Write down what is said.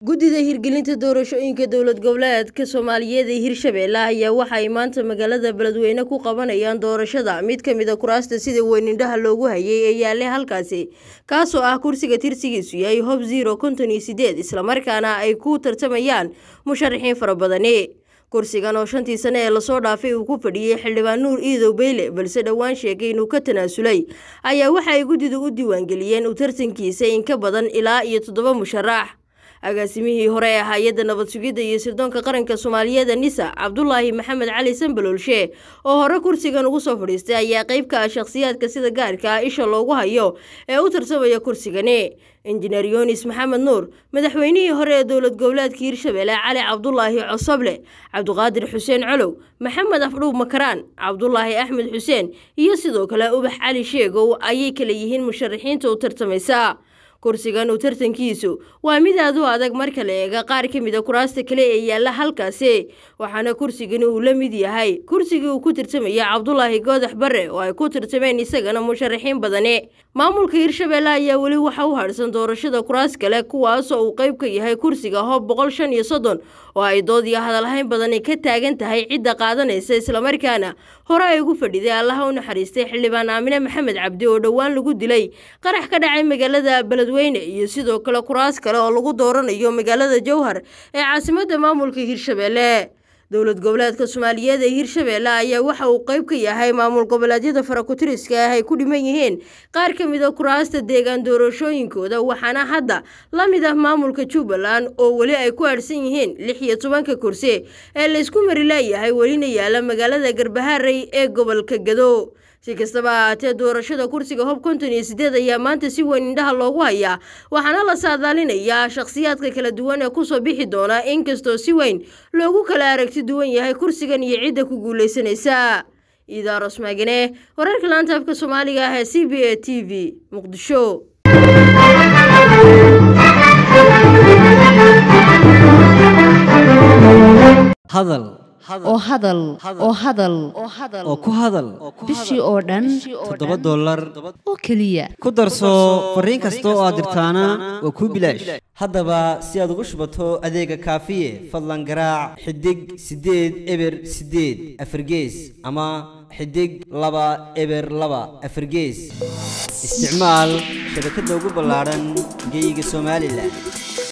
guddida hirgelinta doorashooyinka dowlad goboleedka soomaaliyeed ee hirshabeelle ayaa waxa ay maanta magaalada beledweyne ku qabanayaan doorashada mid ka mid a kuraasta sida weyn indhaha loogu hayay ee yaallay halkaasi kaasoo ah kursiga tirsigiisu yahay hob zero konton iyo sideed islamarkaana ay ku tartamayaan musharaxiin fara badani kursigan oo shantii sane ee lasoo dhaafay uu ku fadhiyey xildhibaan nuur iidow beyle balse dhowaan sheegay inuu ka tanaasulay ayaa waxa ay guddidu u diiwaangeliyeen u tartankiisa in ka badan ilaa iyo toddoba musharax agaasimihii hore ee hay-adda nabad sugidda iyo sirdoonka qaranka soomaaliyeed nisa cabdulaahi maxamed cali sanbaloolshe oo hore kursigan ugu soo fadhiistay ayaa qayb ka ah shakhsiyaadka sida gaarka ah isha loogu hayo ee u tartamaya kursigani injineer yunis maxamed nuur madaxweynihii hore ee dowlad goboleedka hirshabeelle cali cabdulaahi cosoble cabdiqaadir xuseen colow maxamed afdhuub makaraan cabdulaahi axmed xuseen iyo sidoo kale ubax cali sheegow ayay kala yihiin musharaxiinta u tartamaysa kursigan uu tartankiisu waa mid aad u adag marka la eega qaar ka mid a kuraasta kale ee yaalla halkaasi waxaana kursigani uu la mid yahay kursigii uu ku tartamaya cabdulaahi goodax barre oo ay ku tartameen isagana musharaxiin badani maamulka hirshabeelle ayaa weli waxa u hadhsan doorashada kuraas kale kuwaasoo uu qayb ka yahay kursiga hoob boqol shan iyo soddon oo ay dood iyo hadalhayn badani ka taagan tahay cidda qaadanaysa islamarkaana hore ay ugu fadhiday allaha u naxariistay xildhibaan aamine maxamed cabdi oo dhowaan lagu dilay qarax ka dhacay magaalada beledweyne iyo sidoo kale kuraas kale oo lagu dooranayo magaalada jowhar ee caasimadda maamulka hirshabeelle dowlad goboleedka soomaaliyeed ee hirshabeelle ayaa waxa uu qayb ka yahay maamul goboleedyada farakutiriska ah ay ku dhiman yihiin qaar ka mid a kuraasta deegaan doorashooyinkooda waxaana hadda la mid ah maamulka jubbaland oo weli ay ku aadhsan yihiin lix iyo tobanka kursi ee laysku mari leeyahay welina yaala magaalada garbaharey ee gobolka gado si kastaba ahaatee doorashada kursiga hob konton iyo sideed ayaa maanta si weyn indhaha loogu hayaa waxaana la saadaalinayaa shakhsiyaadka kala duwan ee kusoo bixi doona inkastoo si weyn loogu kala aragti duwan yahay kursigan iyo cidda ku guulaysanaysa iidaaros maagane wararka laanta afka soomaaliga ah ee c b a t v muqdisho hadal oo hadal oo hadal oo ku hadal bishii oo dhan toddoba dollar oo keliya ku darso fariin kasta oo aad dirtaana waa kuu bilaash haddaba si aad ugu shubato adeega kaafiye fadlan garaac xidig siddeed eber siddeed afargees ama xidig laba eber laba afargees isticmaal shabakadda ugu ballaadhan geyga somalilan